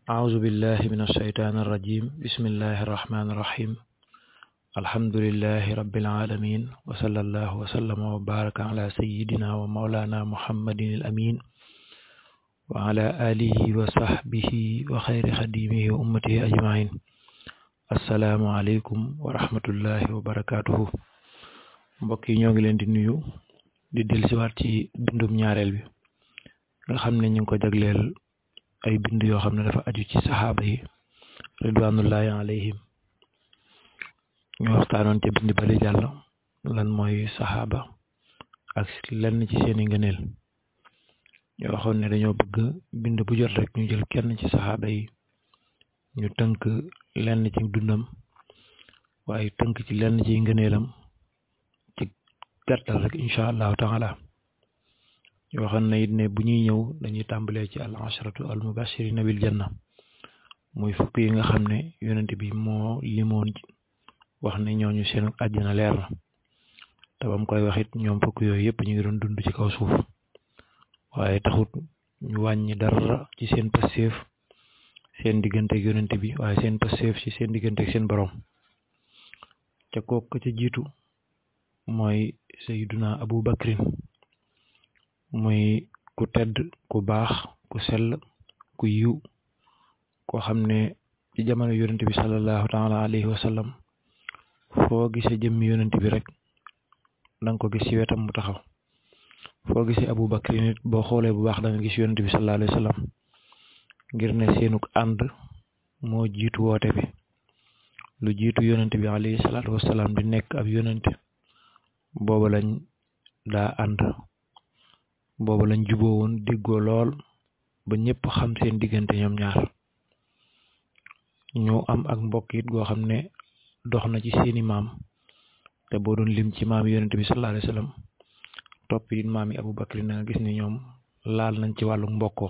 أعوذ بالله من الشيطان الرجيم بسم الله الرحمن الرحيم الحمد لله رب العالمين وصلى الله وسلم وبارك على سيدنا ومولانا محمد الأمين وعلى آله وصحبه وخير خديمه وأمته أجمعين السلام عليكم ورحمة الله وبركاته mbokk yi ñoo ngi leen di nuyu di dellusiwaat ci bindum ñaareel bi nga xam ne ñu ngi ko jagleel ay bind yoo xam ne dafa aju ci saxaaba yi ridwanullahi alayhim ñu waxtaanoon ca bind bali jàll lan mooy saxaaba ak lenn ci seeni ngëneel ñu waxoon ne dañoo bëgg bind bu jot rek ñu jël kenn ci saxaaba yi ñu tënk lenn ci dundam waaye tënk ci lenn ci ngëneelam ci gàttal rek incha allahu taala ñu waxoon na it ne bu ñuy ñëw dañuy tàmbalee ci al asharatu al mubashirina bil janna muy fukk yi nga xam ne yonent bi moo limoon wax ne ñooñu seen àjjana leer na te bam koy wax it ñoom fukk yooyu yëpp ñu ngi doon dund ci kaw suuf waaye taxut ñu wàññi dara ci seen passeef seen diggante ak yonent bi waaye seen passeef ci seen diggante ak seen borom ca kooku ca jiitu mooy sayyiduna abu bakrin muy ku tedd ku baax ku sell ku yiw koo xam ne ci jamono yonent bi sallallahu taala alayhi wa sallam foo gisee jëmmi yonent bi rek danga ko gis ci wetam mu taxaw foo gisee abu bakri nit boo xoolee bu baax da nga gis yonent bi sallallahu alayhi wa sallam ngir ne seenuk ànd moo jiitu woote bi lu jiitu yonent bi alayhi salaatu wasalaam di nekk ab yonent booba lañ daa ànd booba lañ juboo woon déggoo lool ba ñëpp xam seen diggante ñoom ñaar ñu am ak mbokk it goo xam ne dox na ci seeni maam te boo doon lim ci maam yonent bi sallallahu alayhi wasallam topp it maam yi Abu Bakri na nga gis ni ñoom laal nañ ci wàllu mbokkoo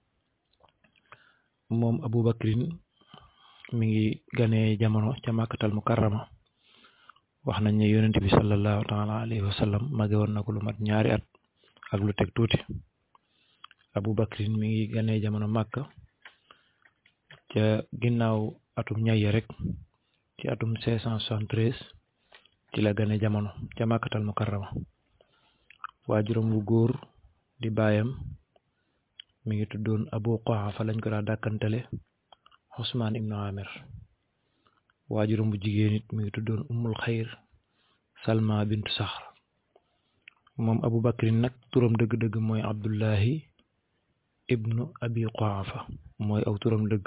moom Abu Bakrin mi ngi ganee jamono ca màkkatal mukarrama wax nañ ne yonent bi sallallahu taala alayhi wasallam mage woon na ko lu mat ñaari at ak lu teg tuuti Abu Bakrin mi ngi ganee jamono màkka ca ginnaaw atum ñaye rek ci atum cinq cent soixante-treize ci la gane jamono ca màkkatal mukarrama waajuram wu góor di baayam mi ngi tuddoon Abu Quhafa lañ ko daa dàkkantale Usmaan ibnu Amir waajuram bu jigéen it mi ngi tuddoon Ummul Xayr Salma bintu Saxr moom Abu Bakrin nag turam dëgg-dëgg mooy Abdullahi ibnu Abi Quhafa mooy aw turam dëgg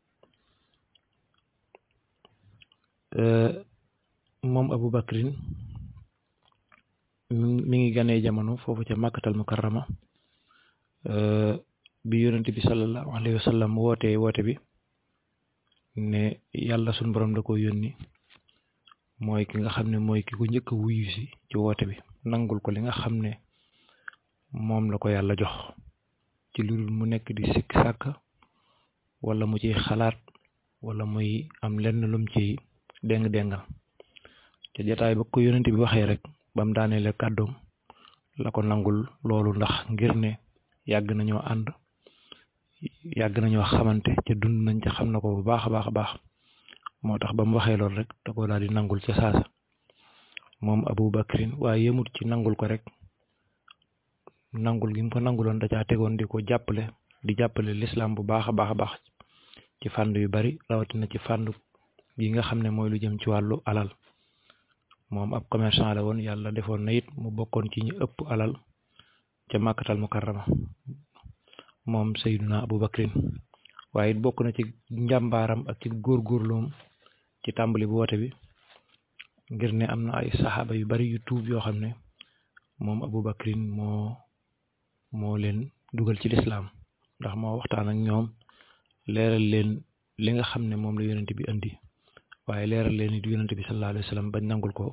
moom Abu Bakrin mi ngi ganee jamono foofu ca Makkatal Mukarrama bi yonent bi sallallahu alayhi wa sallam woote woote bi ne yàlla suñ borom da ko yónni mooy ki nga xam ne mooy ki ko njëkk a wuyu si ci woote bi nangul ko li nga xam ne moom la ko yàlla jox ci lu dul mu nekk di sikk sàkk wala mu ciy xalaat wala muy am lenn lum ci déng déngal te jataay ba ko yonent bi waxee rek bam daaneele kàddoom la ko nangul loolu ndax ngir ne yàgg nañoo ànd yàgg nañoo xamante ca dund nañ ca xam na ko bu baax a baax a baax moo tax ba mu waxee loolu rek da ko daal di nangul ca saasa moom Abu Bakrin waaye yemut ci nangul ko rek nangul gi mu ko nanguloon da caa tegoon di ko jàppale di jàppale lislaam bu baax a baax a baax ci fànn yu bari rawatina ci fànn gi nga xam ne mooy lu jëm ci wàllu alal moom ab commerçant la woon yàlla defoon na it mu bokkoon ci ñu ëpp alal ca màkkatal mukarrama moom sayduna abu bakrin waaye it bokk na ci njàmbaaram ak ci góorgóorloom ci tàmbali bu woote bi ngir ne am na ay saxaaba yu bari yu tuub yoo xam ne moom abu bakrin moo moo leen dugal ci lislaam ndax moo waxtaan ak ñoom leeral leen li nga xam ne moom la yonent bi indi waaye leeral leen it yonent bi sallallahu alayhi wa sallam bañ nangul ko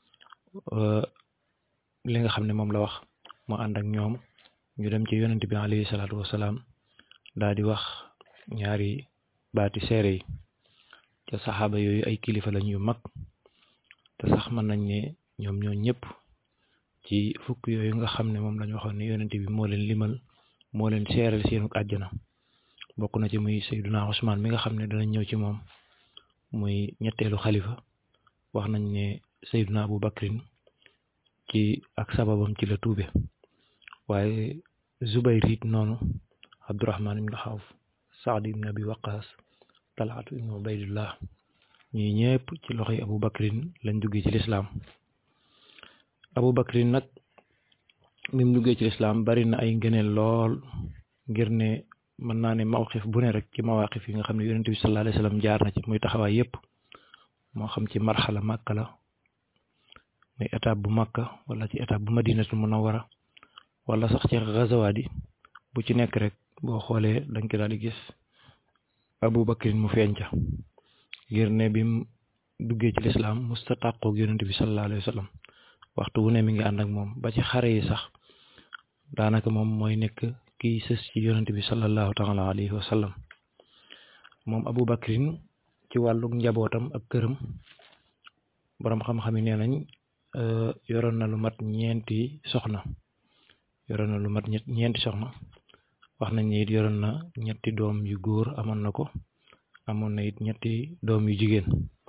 li nga xam ne moom la wax moo ànd ak ñoom ñu dem ci yonent bi alayhi salaatu wasalaam daal di wax ñaari baati seere yi ca saxaaba yooyu ay kilifa lañ yu mag te sax mën nañ ne ñoom ñoo ñëpp ci fukk yooyu nga xam ne moom lañ waxoon ne yonent bi moo leen limal moo leen seeral seenu àjjana bokk na ci muy Seyduna Usmaan mi nga xam ne danañ ñëw ci moom muy ñetteelu xalifa wax nañ ne Seyduna Abu Bakrin ci ak sababam ci la tuube waaye Zubayr it noonu Abdurahman ibn Xawf Saad ibn Abi Waqaas Talhaatu ibn Ubaydullah ñii ñëpp ci loxoy Abu Bakrin lañ duggee ci lislaam Abu Bakrin nag mi mu duggee ci lislaam bari na ay ngëneel lool ngir ne mën naa ne mawqif bu ne rek ci mawaqif yi nga xam ne yonent bi sallallahu alayhi wasallam jaar na ci muy taxawaay yépp moo xam ci marxala Makka la muy étape bu Makka wala ci étape bu Madinatul Munawwara wala sax ci gazawaat yi bu ci nekk rek boo xoolee dañ ko daal di gis Abu Bakrin mu feeñ ca ngir ne bi mu duggee ci lislaam musta tàqoog yonent bi sallallahu alayhi wasallam waxtu wu ne mi ngi ànd ak moom ba ci xare yi sax daanaka moom mooy nekk kiy sës ci yonent bi sallallahu taala alayhi wa sallam moom Abu Bakrin ci wàllu njabootam ak këram boroom xam-xam yi nee nañ yoroon na lu mat ñeenti soxna yoroon na lu mat ñeenti soxna wax nañ ne it yoroon na ñetti doom yu góor amoon na ko amoon na it ñetti doom yu jigéen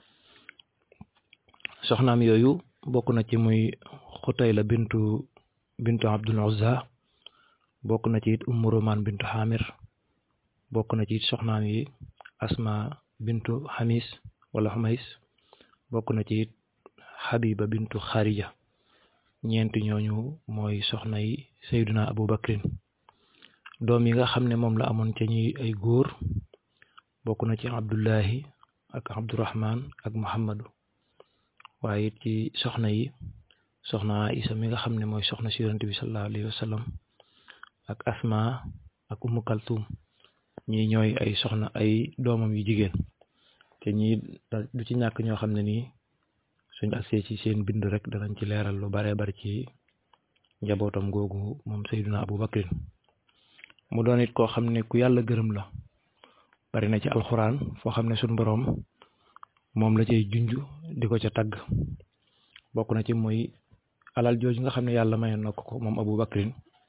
soxnaam yooyu bokk na ci muy Xutayla bintu bintu Abdul Uzza bokk na ci it Ummu Roman bintu Xamir bokk na ci it soxnaam yi Asma bintu Xamis wala Xumais bokk na ci it Xabiba bintu Xarija ñeenti ñooñu mooy soxna yi Seyduna Abu Bakrin doom yi nga xam ne moom la amoon ca ñi ay góor bokk na ci Abdullahi ak Abdurahman ak Muhammadu waaye it ci soxna yi soxna Isa mi nga xam ne mooy soxna si yonent bi sallallahu alayhi wa sallam ak Asma ak Ummu Kaltum ñii ñooy ay soxna ay doomam yu jigéen te ñii du ci ñàkk ñoo xam ne nii suñ agsee ci seen bind rek danañ ci leeral lu bare bari ci njabootam googu moom Seyduna Abu Bakrin mu doon it koo xam ne ku yàlla gërëm la bari na ci alxuraan foo xam ne suñ boroom moom la cay junj di ko ca tagg bokk na ci mooy alal jooju nga xam ne yàlla mayoon na ko ko moom Abu Bakrin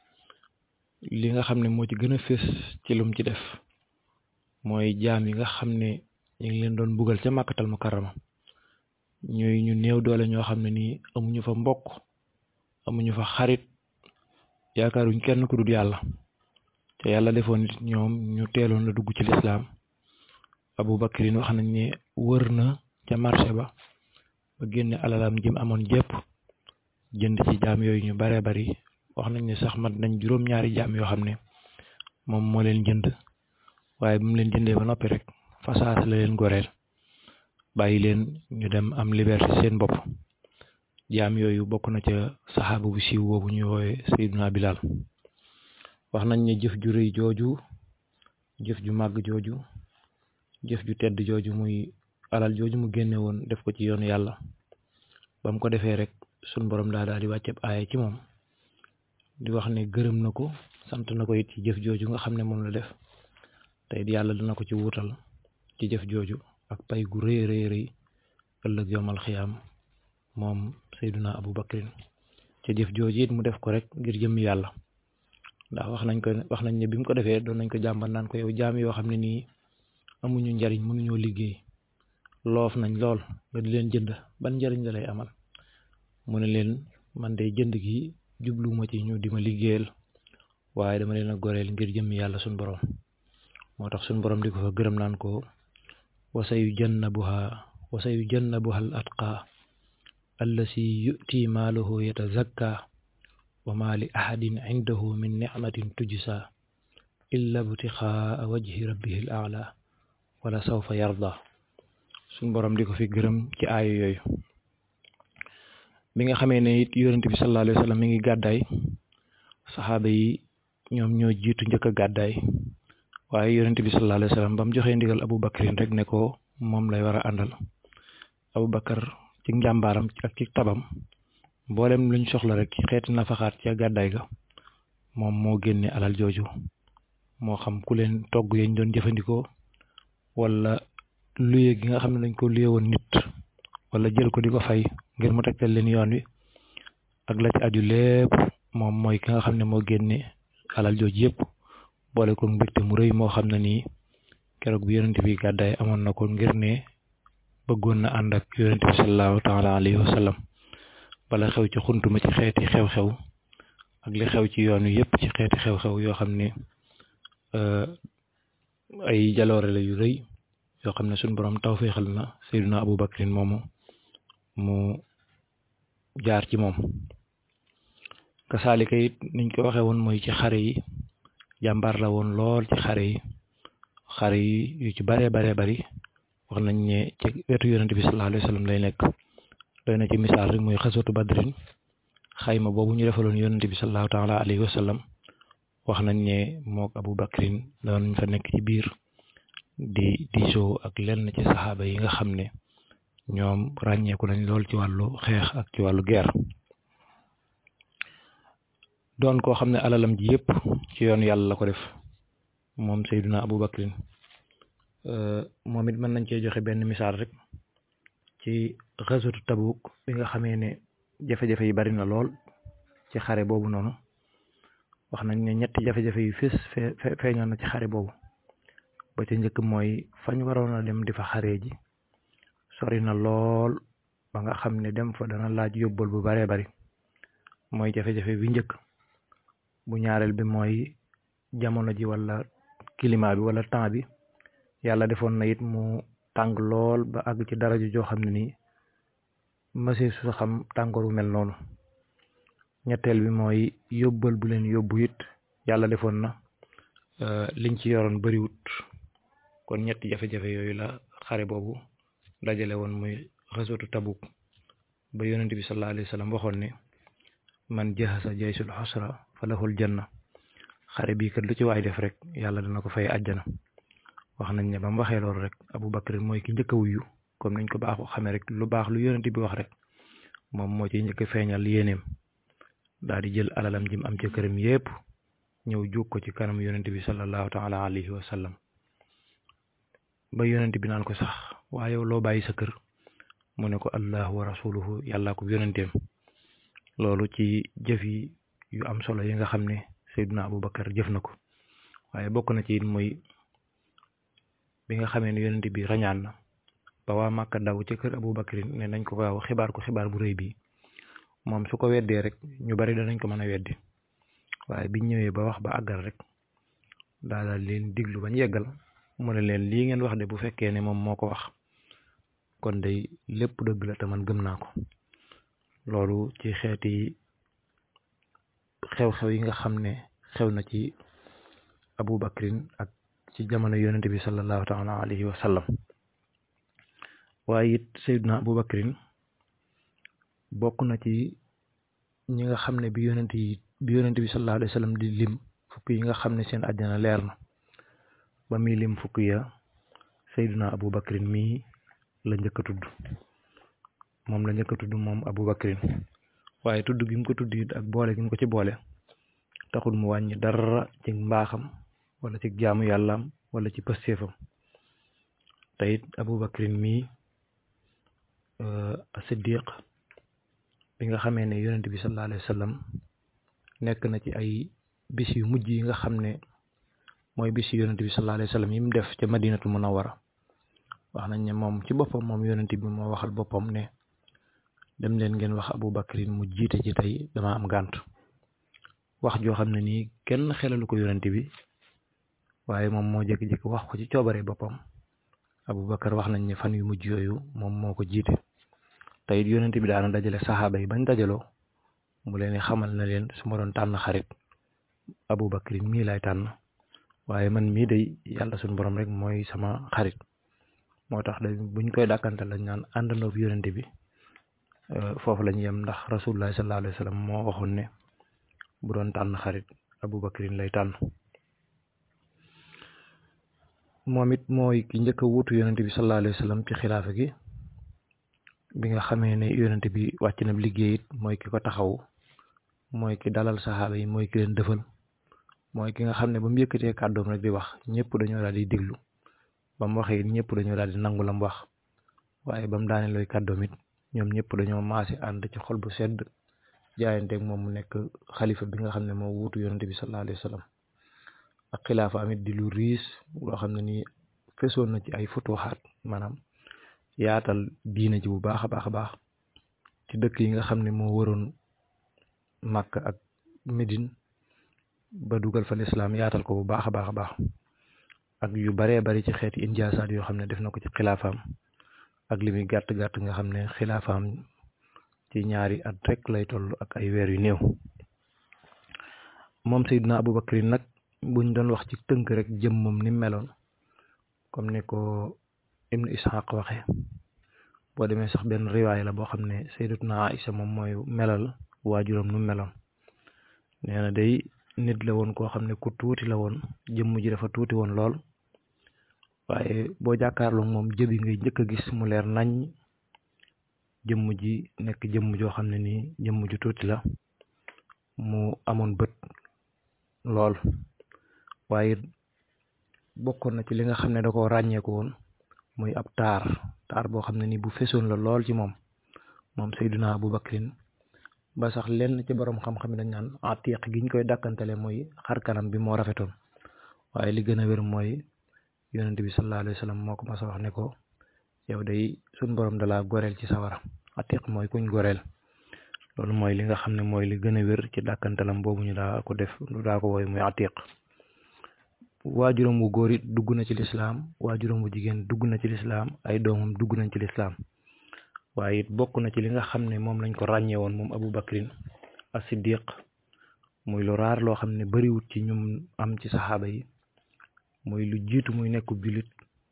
li nga xam ne moo ci gën a fés ci lum ci def mooy jaam yi nga xam ne ñu ngi leen doon bugal ca màkkatal mukarrama ñuy ñu néew doole ñoo xam ne nii amuñu fa mbokk amuñu fa xarit yaakaaruñ kenn ku dul yàlla te yàlla defoon nit ñoom ñu teeloon la dugg ci lislaam Abu Bakrin wax nañ ne wër na ca marché ba ba génne alalam jëm amoon jépp jënd ci jaam yooyu ñu bare bari wax nañ ne sax mat nañ juróom-ñaari jaam yoo xam ne moom moo leen jënd waaye bu mu leen jëndee ba noppi rek fasaas la leen goreel bàyyi leen ñu dem am liberté seen bopp jaam yooyu bokk na ca saxaaba bu siiw boobu ñu woowe Seydina Bilal wax nañ ne jëf ju rëy jooju jëf ju màgg jooju jëf ju tedd jooju muy alal jooju mu génne woon def ko ci yoonu yàlla ba mu ko defee rek sun borom daa daal di wàcceb aaya ci moom di wax ne gërëm na ko sant na ko it ci jëf jooju nga xam ne moom la def te it yàlla dina ko ci wuutal ci jëf jooju ak pay gu rëy rëy rëy ëllëg yomal xiyaam moom Seyduna Abu Bakrin ca jëf jooju it mu def ko rek ngir jëmmi yàlla ndax wax nañ ko wax nañ ne bi mu ko defee doon nañ ko jàmbat naan ko yow jaam yoo xam ne nii amuñu njariñ mënuñoo liggéey loof nañ lool nga di leen jënd ban njariñ la lay amal mu ne leen man de jënd gi jubluwuma ci ñu di ma liggéeyal waaye dama leen a goreel ngir jëmmi yàlla suñ borom moo tax suñ borom di ko fa gërëm naan ko wasa yu jannabuha wasa yu jannabuha al atqa allasi yu'ti maaluhu yatazakka wa ma li ahadin indahu min nicmatin tujsa illa btixaa wajhi rabbihi al a'la wala sawfa yarda suñ borom di ko fi gërëm ci aaya yooyu bi nga xamee ne it yonent bi sallallahu alayhi wa sallam mi ngi gàddaay saxaaba yi ñoom ñoo jiitu njëkk a gàddaay waaye yonent bi sallallahu alayhi wa sallam ba mu joxee ndigal Abu Bakrin rek ne ko moom lay war a àndal Abu Bakar ci njàmbaaram ak ci tabam mboolem luñ soxla rek ci xeeti nafaxaat ca gàddaay ga moom moo génne alal jooju moo xam ku leen togg yañ doon jëfandikoo wala luye gi nga xam ne dañ ko luye woon nit wala jël ko di ko fay ngir mu tegtal leen yoon wi ak la ci aju lépp moom mooy ki nga xam ne moo génne alal jooju yëpp boole ko mbégte mu rëy moo xam ne nii keroog bi yonent bi gàddaay amoon na ko ngir ne bëggoon na ànd ak yonent bi sallallahu taala alayhi wa sallam bala xew ci xuntuma ci xeeti xew-xew ak li xew ci yoon wi yëpp ci xeeti xew-xew yoo xam ne ay jaloore la yu rëy yoo xam ne suñ borom tawféexal na Seydina Abu Bakrin moomu mu jaar ci moom kasaalika it niñ ko waxee woon mooy ci xare yi jàmbaar la woon lool ci xare yi xare yi yu ci baree baree bari wax nañ ne ci wetu yonent bi sallallahu alayhi wa sallam lay nekk doy na ci misaal rek mooy xaswatu badrin xayma boobu ñu defaloon yonent bi sallallahu taala alayhi wa sallam wax nañ ne mook Abu Bakrin doon fa nekk ci biir di diisoo ak lenn ci saxaaba yi nga xam ne ñoom ràññeeku nañ lool ci wàllu xeex ak ci wàllu guerre doon koo xam ne alalam ji yëpp ci yoon yàlla la ko def moom Seydina Abu Bakrin moom it mën nañ cee joxe benn misaal rek ci xasatu Tabuk bi nga xamee ne jafe-jafe yi bari na lool ci xare boobu noonu wax nañ ne ñetti jafe-jafe yu fés fee feeñoon na ci xare boobu ba ca njëkk mooy fañ waroon a dem di fa xare ji sori na lool ba nga xam ne dem fa dana laaj yóbbal bu baree bari mooy jafe-jafe bi njëkk bu ñaareel bi mooy jamono ji wala climat bi wala temps bi yàlla defoon na it mu tàng lool ba àgg ci dara joo xam ne nii mësee su xam tàngooru mel noonu ñetteel bi mooy yóbbal bu leen yóbbu it yàlla defoon na liñ ci yoroon bariwut kon ñetti jafe-jafe yooyu la xare boobu dajale woon muy xaswatu tabuk ba yonent bi sallallahu alayhi wa sallam waxoon ne man jahasa jaysul xusra fa lahul janna xare bii kat lu ci waay def rek yàlla dana ko fay àjjana wax nañ ne ba mu waxee loolu rek Abu Bakr mooy ki njëkk a wuyu comme niñ ko baaxoo xamee rek lu baax lu yonent bi wax rek moom moo ci njëkk a feeñal yéeneem daal di jël alalam jim am ca këram yépp ñëw jóg ko ci kanam yonent bi sallallahu taala alayhi wa sallam ba yonent bi naan ko sax waaye yow loo bàyyi sa kër mu ne ko allahu wa rasuluhu yàllaa ko yonenteem loolu ci jëf yi yu am solo yi nga xam ne Seydina Abu Bakar jëf na ko waaye bokk na ci it mooy bi nga xamee ne yonent bi rañaan na ba waa Màkka daw ci kër Abu Bakrin ne nañ ko gaaw xibaar ko xibaar bu rëy bi moom su ko weddee rek ñu bari danañ ko mën a weddi waaye biñ ñëwee ba wax ba àggal rek daal leen diglu bañ yeggal mu ne leen lii ngeen wax de bu fekkee ne moom moo ko wax kon day lépp dëgg la te man gëm naa ko loolu ci xeeti xew-xew yi nga xam ne xew na ci Abu Bakrin ak ci jamono yonente bi sallallahu taala alayhi wa sallam waaye it Seydina Abu Bakrin bokk na ci ñi nga xam ne bi yonent yi bi yonent bi sallallahu alayhi wa sallam di lim fukk yi nga xam ne seen àjjana leer na ba muy lim fukk ya Seydina Abu Bakrin mii la njëkk a tudd moom la njëkk a tudd moom Abu Bakrin waaye tudd gi mu ko tudd it ak boole gi mu ko ci boole taxul mu wàññi dara ci mbaaxam wala ci jaamu yàllaam wala ci pëstéefam te it Abu Bakrin mii Siddiq bi nga xamee ne yonent bi sallallahu alayhi wa sallam nekk na ci ay bis yu mujj yi nga xam ne mooy bis yu yonent bi sallallahu alayhi wa sallam yi mu def ca madinatul munawwara wax nañ ne moom ci boppam moom yonent bi moo waxal boppam ne dem leen ngeen wax Abu Bakrin mu jiite ci tey dama am gànt wax joo xam ne nii kenn xelalu ko yonent bi waaye moom moo jékki-jékki wax ko ci coobare boppam Abu Bakar wax nañ ne fan yu mujj yooyu moom moo ko jiite te it yonent bi daana dajale saxaaba yi bañ dajaloo mu leen xamal na leen su ma doon tànn xarit Abu Bakrin mii lay tànn waaye man mii day yàlla suñu borom rek mooy sama xarit moo tax da buñ koy dàkkante lañ naan àndandoo bi yonent bi foofu lañ yem ndax rasulullah sallallahu alayhi wa sallam moo waxoon ne bu doon tànn xarit Abu Bakrin lay tànn moom it mooy ki njëkk a wuutu yonent bi sallallahu alayhi wa sallam ci xilaafa gi bi nga xamee ne yonent bi wàcc na liggéey it mooy ki ko taxaw mooy ki dalal saxaaba yi mooy ki leen dëfal mooy ki nga xam ne ba mu yëkkatee kàddoom rek di wax ñëpp dañoo daal di déglu ba mu waxee it ñëpp dañoo daal di nangu la mu wax waaye ba mu daane looy kàddoom it ñoom ñëpp dañoo maase ànd ci xol bu sedd jaayanteeg moom mu nekk xalifa bi nga xam ne moo wuutu yonent bi sallallahu alayhi wa sallam ak xilaafa amit di lu riis loo xam ne nii fesoon na ci ay futuxaat maanaam yaatal diina ji bu baax a baax a baax ci dëkk yi nga xam ne moo waroon Màkk ak Médine ba dugal fa lislaam yaatal ko bu baax a baax a baax ak yu baree bari ci xeeti injaasaat yoo xam ne def na ko ci xilaafaam ak li muy gàtt gàtt nga xam ne xilaafaam ci ñaari at rek lay toll ak ay weer yu néew moom Seydina Aboubacry nag buñ doon wax ci tënk rek jëmmam ni meloon comme ni ko Ibnu Ishaq waxe boo demee sax benn riwaay la boo xam ne Sayyidatuna Aïcha moom mooy melal waajuram nu meloon nee na day nit la woon koo xam ne ku tuuti la woon jëmm ji dafa tuuti woon lool waaye boo jàkkaarloo moom jëbi ngay njëkk a gis mu leer nañ jëmm ji nekk jëmm joo xam ne nii jëmm ju tuuti la mu amoon bët lool waaye bokkoon na ci li nga xam ne da ko ràññeeku woon muy ab taar taar boo xam ne nii bu fesoon la lool ci moom moom Seydina Aboubacrin ba sax lenn ci borom xam-xam yi dañ naan atiq giñ koy dàkkantele mooy xar kanam bi moo rafetoon waaye li gën a wér mooy yonent bi sallallahu alayhi wa sallam moo ko mas a wax ne ko yow day suñ borom dalaa goreel ci sawara atiq mooy kuñ goreel loolu mooy li nga xam ne mooy li gën a wér ci dàkkantalam boobu ñu daa ko def lu daa ko woy muy atiq waajuram wu góor it dugg na ci lislaam waajuram wu jigéen dugg na ci lislaam ay doomam dugg nañ ci lislaam waaye it bokk na ci li nga xam ne moom lañ ko ràññee woon moom Aboubacrin as-Siddiq muy lu raar loo xam ne bariwut ci ñum am ci saxaaba yi muy lu jiitu muy nekkub jullit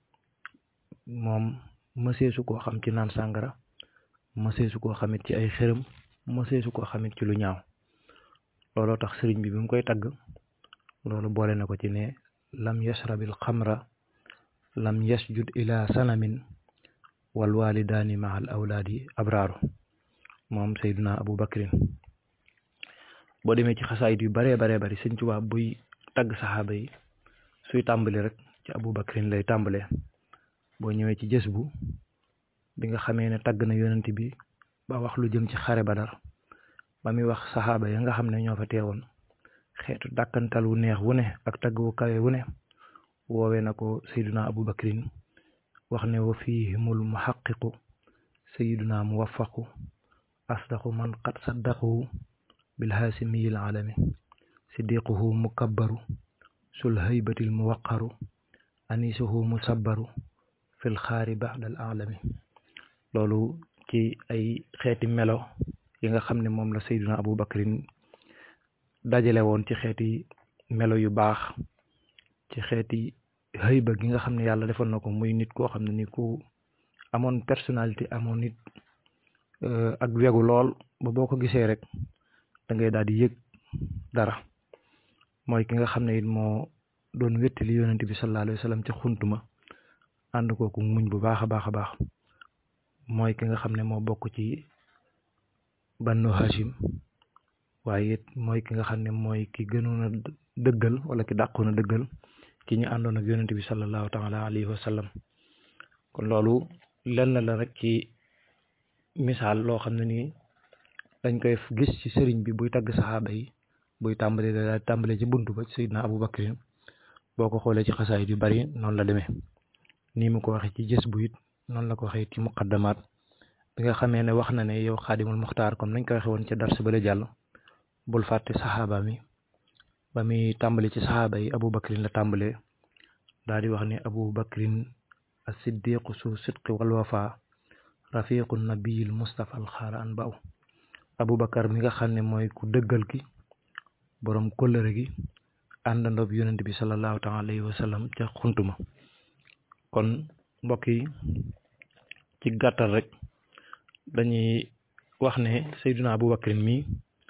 moom mëseesu koo xam ci naan sàngara mëseesu koo xamit ci ay xërëm mëseesu koo xamit ci lu ñaaw looloo tax sëriñ bi bi mu koy tagg loolu boole na ko ci ne lam yashrabil xamra lam yasjud ila sanamin wal walidaani ma al awlaadi abraaru moom Seydina Aboubacrin boo demee ci xasaayit yu baree baree bari sëñ Tuubaa buy tagg saxaaba yi suy tàmbali rek ci Aboubacrin lay tàmbalee boo ñëwee ci jës bu bi nga xamee ne tagg na yonent bi ba wax lu jëm ci xare Badar ba muy wax saxaaba ya nga xam ne ñoo fa teewoon xeetu dàkkantal wu neex wu ne ak tagg wu kawe wu ne woowee na ko Seydina Aboubacrin wax ne wa fihimul muhaqiqu sayiduna muwaffaqu asdaqu man qad saddaqahu bilhaasimiyil alami siddiquhu mukabbaru sul haybatil muwaqaru anisuhu musabbaru fil xaari baxdal alami loolu ci ay xeeti melo yi nga xam ne moom la sayiduna Aboubacrin dajale woon ci xeeti melo yu baax ci xeeti xëyba gi nga xam ne yàlla defoon na ko muy nit koo xam ne ni ku amoon personnalité amoon nit ak wegu lool ba boo ko gisee rek da ngay daal di yëg dara mooy ki nga xam ne it moo doon wéttali yonent bi sallallahu alayhi wa sallam ca xuntuma ànd kooku muñ bu baax a baax a baax mooy ki nga xam ne moo bokk ci bannu Hashim waaye it mooy ki nga xam ne mooy ki gënoon a dëggal wala ki dàqoon a dëggal ci ñu àndoon ak yonent bi sallallahu taala alayhi wa sallam kon loolu lenn la rek ci misaal loo xam ne nii dañ koy gis ci sëriñ bi buy tagg saxaaba yi buy tàmbali da tàmbale ci buntu ba Seydina Aboubacrin boo ko xoolee ci xasaayit yu bari noonu la demee nii mu ko waxee ci jës bu it noonu la ko waxee ci muqaddamaat bi nga xamee ne wax na ne yow xaadimul muxtaar comme nañ ko waxee woon ca dars ba la jàll bul fàtte saxaaba mi ba muy tàmbali ci saxaaba yi Aboubacrin la tàmbalee daal di wax ne Aboubacrin as-siddiqu su sidqi wal wafa rafiqu nabiyil mustafa al xaara an baw Aboubacar mi nga xam ne mooy ku dëggal ki borom kóllëre gi àndandoob yonent bi sallallahu taala alayhi wa sallam ca xuntuma kon mbokk yi ci gàttal rek dañuy wax ne Seydina Aboubacrin mi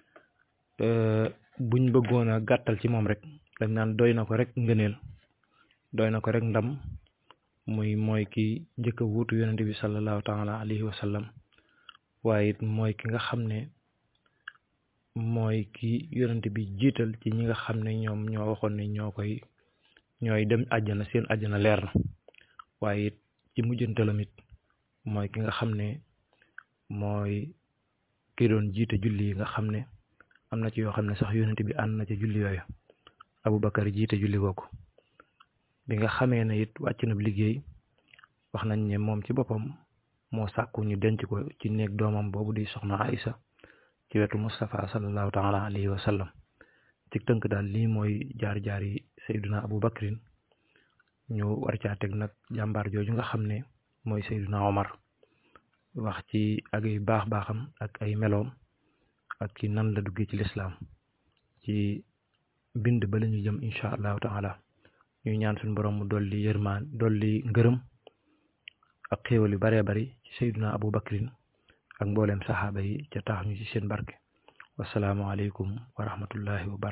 buñ bëggoon a gàttal ci moom rek dañ naan doy na ko rek ngëneel doy na ko rek ndam muy mooy ki njëkk a wuutu yonent bi sallallahu taala alayhi wa sallam waaye it mooy ki nga xam ne mooy ki yonent bi jiital ci ñi nga xam ne ñoom ñoo waxoon ne ñoo koy ñooy dem àjjana seen àjjana leer na waaye it ci mujjantalam it mooy ki nga xam ne mooy ki doon jiite julli yi nga xam ne am na ci yoo xam ne sax yonent bi ànd na ci julli yooyu Aboubacar jiite julli googu bi nga xamee ne it wàcc na liggéey wax nañ ne moom ci boppam moo sàkku ñu denc ko ci néeg doomam boobu di soxna Aïsa ci wetu Moustapha sallallahu taala alayhi wa sallam ci tënk daal lii mooy jaar-jaar yi Seydina Aboubacrin ñu war caa teg nag jàmbaar jooju nga xam ne mooy Seydina Omar wax ci ak ay baax baaxam ak ay meloom ak ci nan la duggee ci lislaam ci bind ba la ñu jëm incha allahu taala ñuy ñaan suñu borom mu dolli yërmaan dolli ngërëm ak xéewal yu baree bari ci Seydina Aboubacrin ak mbooleem saxaaba yi ca tax ñu ci seen barke wasalaamualeykum wa rahmatullahi wa barakatuh